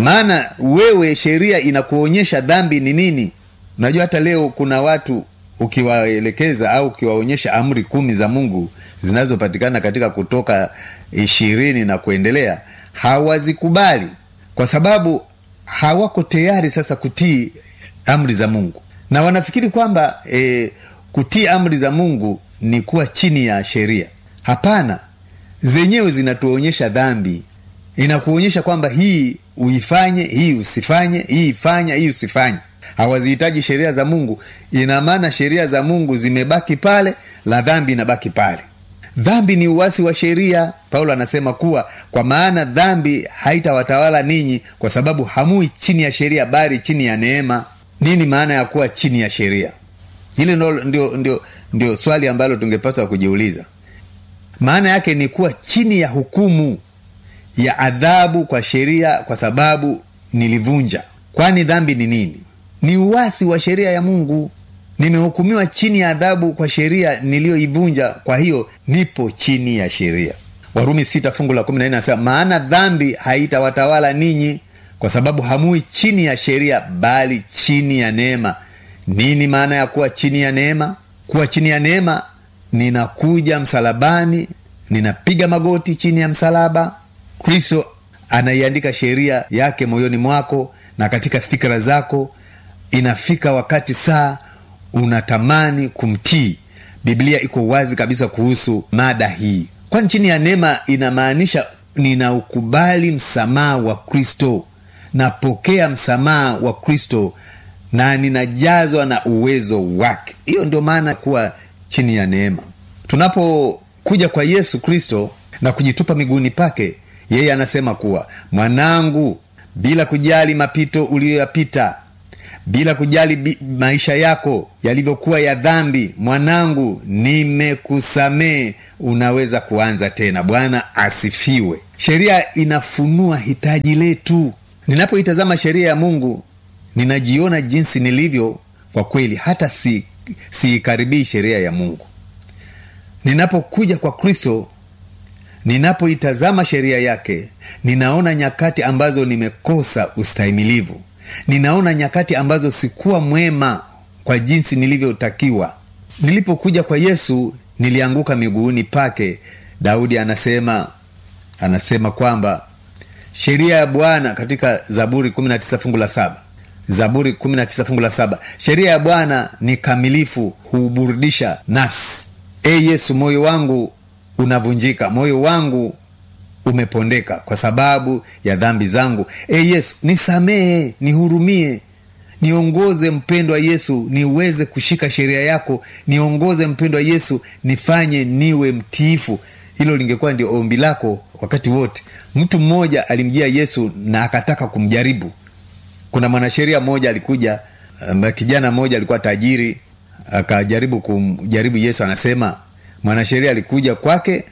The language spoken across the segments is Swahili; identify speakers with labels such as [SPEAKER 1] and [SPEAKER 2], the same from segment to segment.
[SPEAKER 1] maana wewe sheria inakuonyesha dhambi ni nini unajua hata leo kuna watu ukiwaelekeza au ukiwaonyesha amri kumi za mungu zinazopatikana katika kutoka ishirini na kuendelea hawazikubali kwa sababu hawako tayari sasa kutii amri za mungu na wanafikiri kwamba e, kutii amri za mungu ni kuwa chini ya sheria hapana zenyewe zinatuonyesha dhambi inakuonyesha kwamba hii uifanye hii usifanye hii ifanya hii usifanye hawazihitaji sheria za mungu ina maana sheria za mungu zimebaki pale la dhambi inabaki pale dhambi ni uwasi wa sheria paulo anasema kuwa kwa maana dhambi haitawatawala ninyi kwa sababu hamui chini ya sheria bali chini ya neema nini maana ya kuwa chini ya sheria hili ndio, ndio, ndio, ndio swali ambalo tungepaswa kujiuliza maana yake ni kuwa chini ya hukumu ya adhabu kwa sheria kwa sababu nilivunja kwani dhambi ni nini ni uwasi wa sheria ya mungu nimehukumiwa chini ya adhabu kwa sheria niliyoivunja kwa hiyo nipo chini ya sheria warumi sita fungu la kumi na nne anasema maana dhambi haitawatawala ninyi kwa sababu hamui chini ya sheria bali chini ya neema nini maana ya kuwa chini ya neema kuwa chini ya neema ninakuja msalabani ninapiga magoti chini ya msalaba kristo anaiandika sheria yake moyoni mwako na katika fikra zako inafika wakati saa unatamani kumtii biblia iko wazi kabisa kuhusu mada hii kwani chini ya neema inamaanisha ninaukubali msamaha wa kristo napokea msamaha wa kristo na ninajazwa na uwezo wake hiyo ndio maana kuwa chini ya neema tunapokuja kwa yesu kristo na kujitupa miguuni pake yeye anasema kuwa mwanangu bila kujali mapito uliyoyapita bila kujali bi, maisha yako yalivyokuwa ya dhambi mwanangu nimekusamee unaweza kuanza tena bwana asifiwe sheria inafunua hitaji letu ninapoitazama sheria ya mungu ninajiona jinsi nilivyo kwa kweli hata si siikaribii sheria ya mungu ninapokuja kwa kristo ninapoitazama sheria yake ninaona nyakati ambazo nimekosa ustahimilivu ninaona nyakati ambazo sikuwa mwema kwa jinsi nilivyotakiwa nilipokuja kwa yesu nilianguka miguuni pake daudi anasema anasema kwamba sheria ya bwana katika zaburi 19 fungu la saba zaburi 19 fungu la saba sheria ya bwana ni kamilifu huburudisha nafsi e yesu moyo wangu unavunjika moyo wangu umepondeka kwa sababu ya dhambi zangu e yesu nisamehe nihurumie niongoze mpendwa yesu niweze kushika sheria yako niongoze mpendwa yesu nifanye niwe mtiifu hilo lingekuwa ndio ombi lako wakati wote mtu mmoja alimjia yesu na akataka kumjaribu kuna mwanasheria mmoja alikuja um, kijana mmoja alikuwa tajiri akajaribu kumjaribu yesu anasema mwanasheria alikuja kwake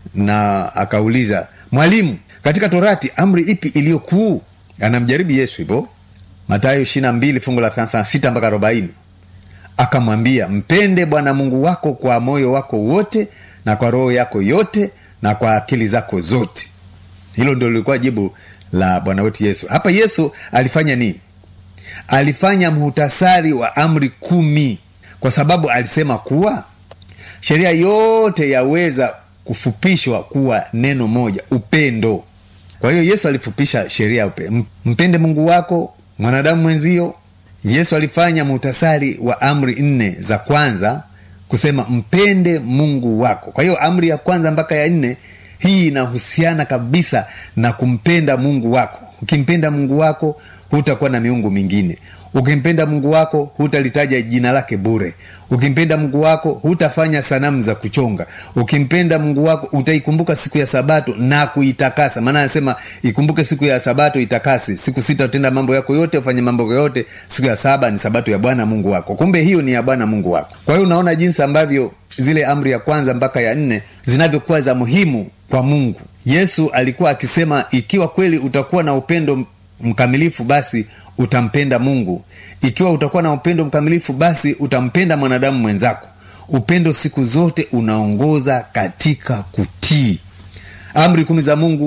[SPEAKER 1] na akauliza mwalimu katika torati amri ipi iliyo kuu anamjaribu yesu hivo matayo ishirina mbili fungu la sita mpaka arobaini akamwambia mpende bwana mungu wako kwa moyo wako wote na kwa roho yako yote na kwa akili zako zote hilo ndio lilikuwa jibu la bwana wetu yesu hapa yesu alifanya nini alifanya muhtasari wa amri kumi kwa sababu alisema kuwa sheria yote yaweza kufupishwa kuwa neno moja upendo kwa hiyo yesu alifupisha sheria upe mpende mungu wako mwanadamu mwenzio yesu alifanya muhtasari wa amri nne za kwanza kusema mpende mungu wako kwa hiyo amri ya kwanza mpaka ya nne hii inahusiana kabisa na kumpenda mungu wako ukimpenda mungu wako hutakuwa na miungu mingine ukimpenda mungu wako hutalitaja jina lake bure ukimpenda mungu wako hutafanya sanamu za kuchonga ukimpenda mungu wako utaikumbuka siku ya sabato na kuitakasa maana anasema ikumbuke siku ya sabato itakasi siku sita utenda mambo yako yote ufanye mambo yote siku ya saba ni sabato ya bwana mungu wako kumbe hiyo ni ya bwana mungu wako kwa hiyo unaona jinsi ambavyo zile amri ya kwanza mpaka ya nne zinavyokuwa za muhimu kwa mungu yesu alikuwa akisema ikiwa kweli utakuwa na upendo mkamilifu basi utampenda mungu ikiwa utakuwa na upendo mkamilifu basi utampenda mwanadamu mwenzako upendo siku zote unaongoza katika kutii amri kumi za mungu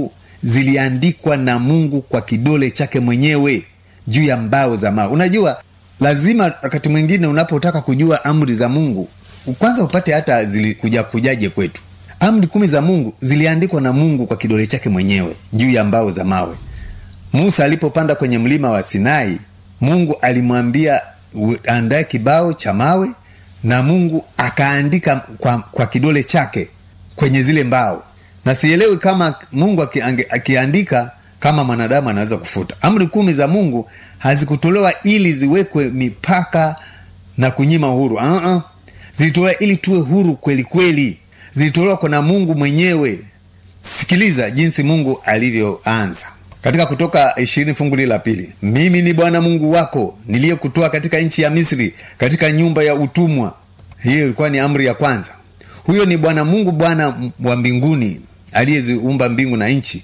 [SPEAKER 1] ziliandikwa na mungu kwa kidole chake mwenyewe juu ya mbao za mawe unajua lazima wakati mwingine unapotaka kujua amri za mungu kwanza upate hata zilikuja kujaje kwetu amri kumi za mungu ziliandikwa na mungu kwa kidole chake mwenyewe juu ya mbao za mawe musa alipopanda kwenye mlima wa sinai mungu alimwambia andae kibao cha mawe na mungu akaandika kwa, kwa kidole chake kwenye zile mbao na sielewi kama mungu akiandika kama mwanadamu anaweza kufuta amri kumi za mungu hazikutolewa ili ziwekwe mipaka na kunyima uhuru uh-uh. zilitolewa ili tuwe huru kweli kweli zilitolewa kwa na mungu mwenyewe sikiliza jinsi mungu alivyoanza katika kutoka ishirini fungu la pili mimi ni bwana mungu wako niliyekutoa katika nchi ya misri katika nyumba ya utumwa hiyo ilikuwa ni amri ya kwanza huyo ni bwana mungu bwana wa mbinguni aliyeziumba mbingu na nchi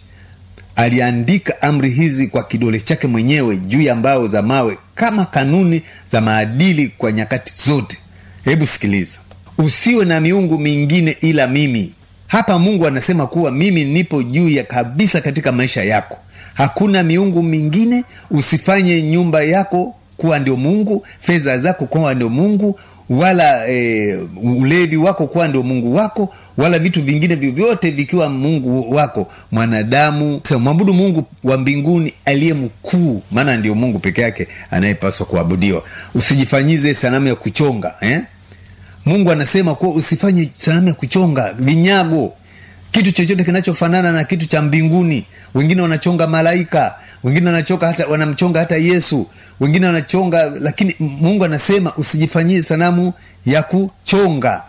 [SPEAKER 1] aliandika amri hizi kwa kidole chake mwenyewe juu ya mbao za mawe kama kanuni za maadili kwa nyakati zote hebu sikiliza usiwe na miungu mingine ila mimi hapa mungu anasema kuwa mimi nipo juu ya kabisa katika maisha yako hakuna miungu mingine usifanye nyumba yako kuwa ndio mungu fedha zako kuwa ndio mungu wala e, ulevi wako kuwa ndio mungu wako wala vitu vingine vyovyote vikiwa mungu wako mwanadamu mwabudu mungu wa mbinguni aliye mkuu maana ndio mungu peke yake anayepaswa kuabudiwa usijifanyize sanamu ya kuchonga eh? mungu anasema kuwa usifanye sanamu ya kuchonga vinyago kitu chochote kinachofanana na kitu cha mbinguni wengine wanachonga malaika wengine wanachonga hata wanamchonga hata yesu wengine wanachonga lakini mungu anasema usijifanyie sanamu ya kuchonga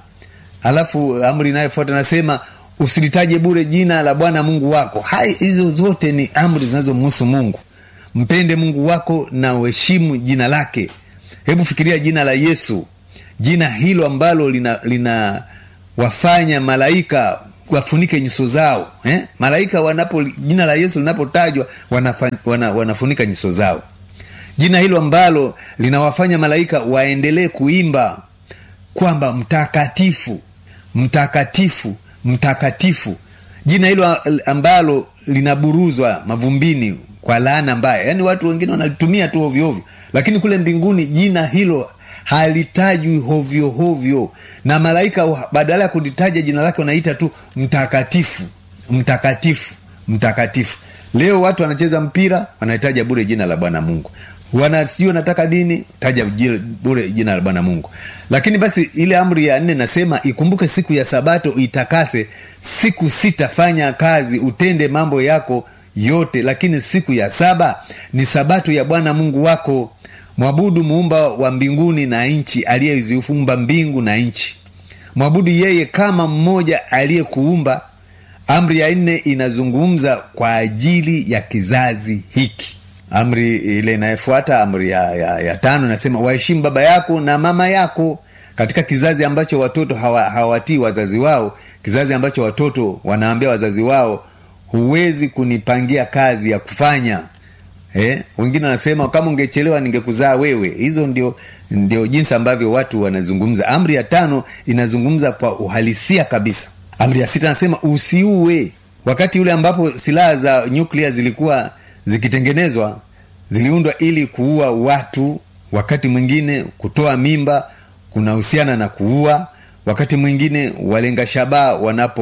[SPEAKER 1] alafu amri inayofuata anasema usilitaje bure jina la bwana mungu wako hai hizo zote ni amri zinazomhusu mungu mpende mungu wako na uheshimu jina lake hebu fikiria jina la yesu jina hilo ambalo lina, lina wafanya malaika wafunike nyuso zao eh? malaika wanapo jina la yesu linapotajwa wanafa, wana, wanafunika nyuso zao jina hilo ambalo linawafanya malaika waendelee kuimba kwamba mtakatifu mtakatifu mtakatifu jina hilo ambalo linaburuzwa mavumbini kwa laana mbaya yaani watu wengine wanalitumia tu ovyoovyo lakini kule mbinguni jina hilo halitajwi hovyo hovyo na malaika badala ya kulitaja jina lake wanaita tu mtakatifu mtakatifu mtakatifu leo watu wanacheza mpira wanahitaja bure jina la bwana mungu wana sijui wanataka dini taja bure jina la bwana mungu lakini basi ile amri ya nne nasema ikumbuke siku ya sabato itakase siku sita fanya kazi utende mambo yako yote lakini siku ya saba ni sabato ya bwana mungu wako mwabudu muumba wa mbinguni na nchi aliyeziumba mbingu na nchi mwabudu yeye kama mmoja aliyekuumba amri ya nne inazungumza kwa ajili ya kizazi hiki amri ile inayofuata amri ya, ya, ya tano inasema waheshimu baba yako na mama yako katika kizazi ambacho watoto hawatii hawa wazazi wao kizazi ambacho watoto wanaambia wazazi wao huwezi kunipangia kazi ya kufanya eh? wengine wanasema kama ungechelewa ningekuzaa wewe hizo ndio ndio jinsi ambavyo watu wanazungumza amri ya tano inazungumza kwa uhalisia kabisa amri ya sita anasema usiue wakati ule ambapo silaha za nyuklia zilikuwa zikitengenezwa ziliundwa ili kuua watu wakati mwingine kutoa mimba kunahusiana na kuua wakati mwingine walenga shabaha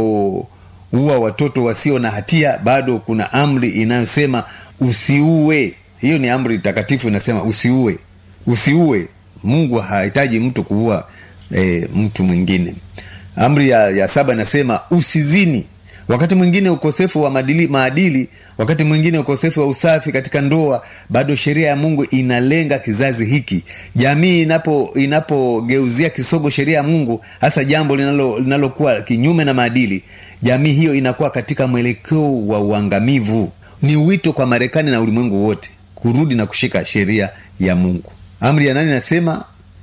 [SPEAKER 1] wanapoua watoto wasio na hatia bado kuna amri inayosema usiue hiyo ni amri takatifu inasema usiue usiue mungu hahitaji mtu kuua e, mtu mwingine amri ya, ya saba inasema usizini wakati mwingine ukosefu wa maadili, maadili wakati mwingine ukosefu wa usafi katika ndoa bado sheria ya mungu inalenga kizazi hiki jamii inapo inapogeuzia kisogo sheria ya mungu hasa jambo linalokuwa linalo kinyume na maadili jamii hiyo inakuwa katika mwelekeo wa uangamivu ni wito kwa marekani na ulimwengu wote kurudi na kushika sheria ya mungu amri ya nane inasema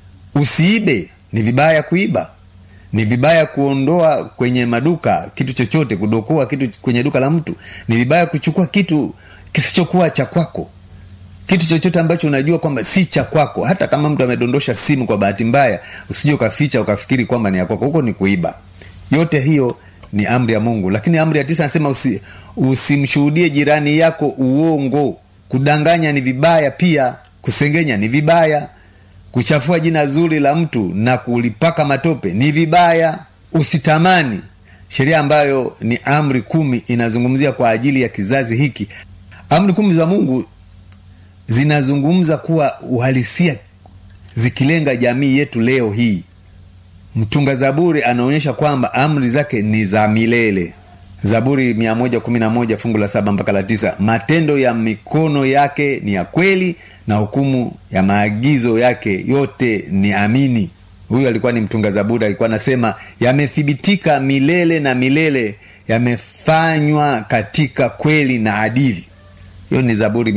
[SPEAKER 1] usiibe ni vibaya kuiba ni vibaya kuondoa kwenye maduka kitu chochote kudokoa kitu kwenye duka la mtu ni vibaya kuchukua kitu kisichokuwa cha kwako kitu chochote ambacho unajua kwamba si cha kwako hata kama mtu amedondosha simu kwa bahati mbaya usije ukaficha ukafikiri kwamba ni ya kwako huko ni kuiba yote hiyo ni amri ya mungu lakini amri ya tisa anasema usi, usimshuhudie jirani yako uongo kudanganya ni vibaya pia kusengenya ni vibaya kuchafua jina zuri la mtu na kulipaka matope ni vibaya usitamani sheria ambayo ni amri kumi inazungumzia kwa ajili ya kizazi hiki amri kumi za mungu zinazungumza kuwa uhalisia zikilenga jamii yetu leo hii mtunga zaburi anaonyesha kwamba amri zake ni za milele zaburi 111 fungu la saba mpaka la tisa matendo ya mikono yake ni ya kweli na hukumu ya maagizo yake yote ni amini huyu alikuwa ni mtunga zaburi alikuwa anasema yamethibitika milele na milele yamefanywa katika kweli na adili hiyo ni zaburi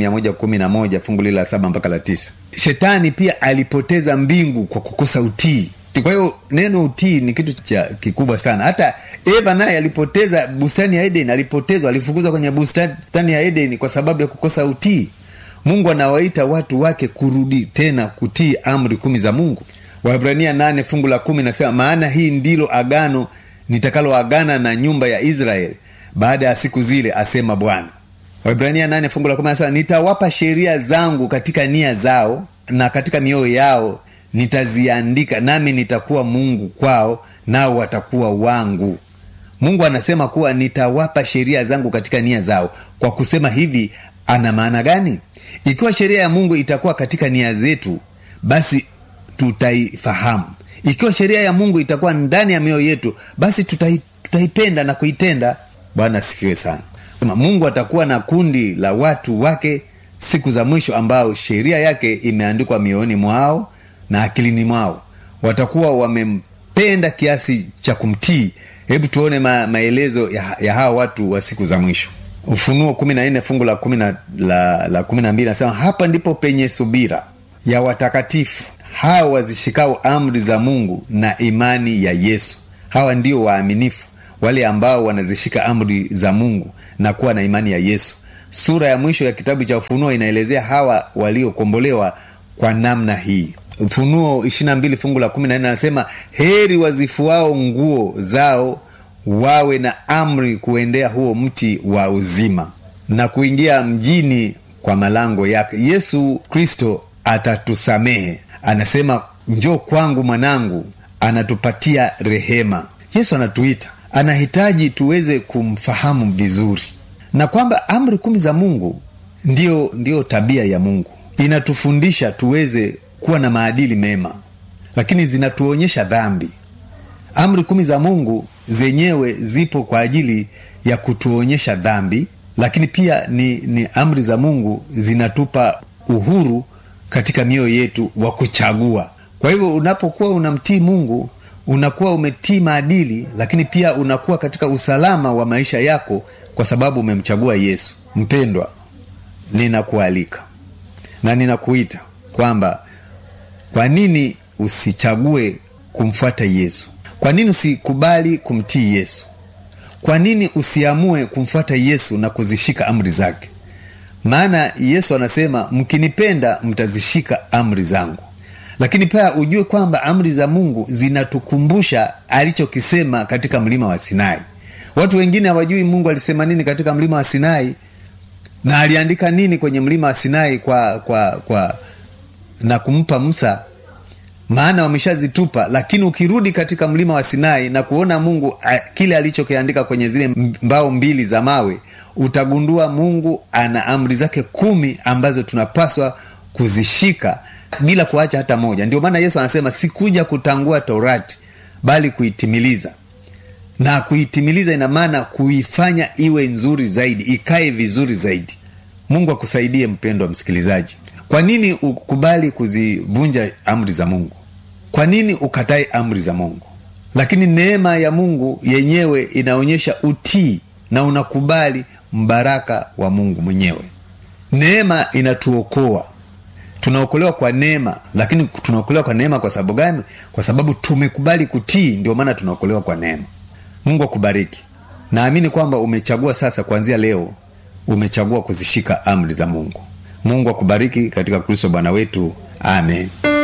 [SPEAKER 1] 111 fungu lile la saba mpaka la tisa shetani pia alipoteza mbingu kwa kukosa utii kwa hiyo neno utii ni kitu cha kikubwa sana hata eva naye alipoteza bustani ya eden alipotezwa alifukuzwa kwenye bustani ya eden kwa sababu ya kukosa utii mungu anawaita watu wake kurudi tena kutii amri kumi za mungu wahibrania nane fungu la kumi nasema maana hii ndilo agano nitakaloagana na nyumba ya israeli baada ya siku zile asema bwana waibrania nane fungu la kumi nasema nitawapa sheria zangu katika nia zao na katika mioyo yao nitaziandika nami nitakuwa mungu kwao nao watakuwa wangu mungu anasema kuwa nitawapa sheria zangu katika nia zao kwa kusema hivi ana maana gani ikiwa sheria ya mungu itakuwa katika nia zetu basi tutaifahamu ikiwa sheria ya mungu itakuwa ndani ya mioyo yetu basi tutai, tutaipenda na kuitenda bwana asifiwe sana mungu atakuwa na kundi la watu wake siku za mwisho ambao sheria yake imeandikwa mioyoni mwao na akilini mwao watakuwa wamempenda kiasi cha kumtii hebu tuone ma, maelezo ya, ya hawa watu wa siku za mwisho ufunuo kumi na nne fungu la kumi na la, la kumi na mbili nasema hapa ndipo penye subira ya watakatifu hawa wazishikao amri za mungu na imani ya yesu hawa ndio waaminifu wale ambao wanazishika amri za mungu na kuwa na imani ya yesu sura ya mwisho ya kitabu cha ufunuo inaelezea hawa waliokombolewa kwa namna hii ufunuo 22 fungu la 14 anasema heri wazifuao nguo zao wawe na amri kuendea huo mti wa uzima na kuingia mjini kwa malango yake yesu kristo atatusamehe anasema njoo kwangu mwanangu anatupatia rehema yesu anatuita anahitaji tuweze kumfahamu vizuri na kwamba amri kumi za mungu ndio, ndio tabia ya mungu inatufundisha tuweze kuwa na maadili mema lakini zinatuonyesha dhambi amri kumi za mungu zenyewe zipo kwa ajili ya kutuonyesha dhambi lakini pia ni, ni amri za mungu zinatupa uhuru katika mioyo yetu wa kuchagua kwa hivyo unapokuwa unamtii mungu unakuwa umetii maadili lakini pia unakuwa katika usalama wa maisha yako kwa sababu umemchagua yesu mpendwa ninakualika na ninakuita kwamba kwa nini usichague kumfuata yesu kwa nini usikubali kumtii yesu kwa nini usiamue kumfuata yesu na kuzishika amri zake maana yesu anasema mkinipenda mtazishika amri zangu lakini pia ujue kwamba amri za mungu zinatukumbusha alichokisema katika mlima wa sinai watu wengine hawajui mungu alisema nini katika mlima wa sinai na aliandika nini kwenye mlima wa sinai kwa kwa kwa na kumpa musa maana wameshazitupa lakini ukirudi katika mlima wa sinai na kuona mungu a, kile alichokiandika kwenye zile mbao mbili za mawe utagundua mungu ana amri zake kumi ambazo tunapaswa kuzishika bila kuacha hata moja ndio maana yesu anasema sikuja kutangua torati bali kuitimiliza na kuitimiliza ina maana kuifanya iwe nzuri zaidi ikae vizuri zaidi mungu akusaidie mpendo wa msikilizaji kwa nini ukubali kuzivunja amri za mungu kwa nini ukatae amri za mungu lakini neema ya mungu yenyewe inaonyesha utii na unakubali mbaraka wa mungu mwenyewe neema inatuokoa tunaokolewa kwa neema lakini tunaokolewa kwa neema kwa sababu gani kwa sababu tumekubali kutii ndio maana tunaokolewa kwa neema mungu akubariki naamini kwamba umechagua sasa kuanzia leo umechagua kuzishika amri za mungu mungu akubariki katika kristo bwana wetu amen